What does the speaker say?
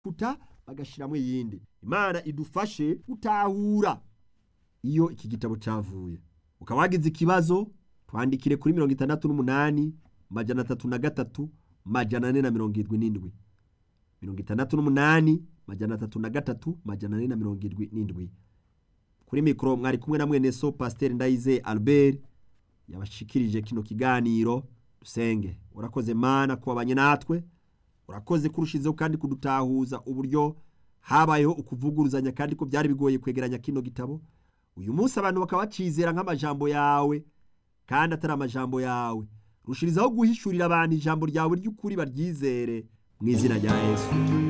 kuta bagashiramwo iyindi imana idufashe gutahura iyo iki gitabo cavuye ukaba wagize ikibazo twandikire kuri mirongo itandatu n'umunani majana atatu na gatatu majana ane na mirongo irindwi n'indwi mirongo itandatu n'umunani majana atatu na gatatu majana ane na mirongo irindwi n'indwi kuri mikoro mwari kumwe na mwene so pasiteri ndayize albert yabashikirije kino kiganiro dusenge urakoze mana kubabanye natwe urakoze kurushizeho kandi kudutahuza uburyo habayeho ukuvuguruzanya kandi ko byari bigoye kwegeranya kino gitabo uyu munsi abantu bakaba bacizera nk'amajambo yawe kandi atari amajambo yawe rushirizaho guhishurira abantu ijambo ryawe ry'ukuri baryizere mu izina rya yesu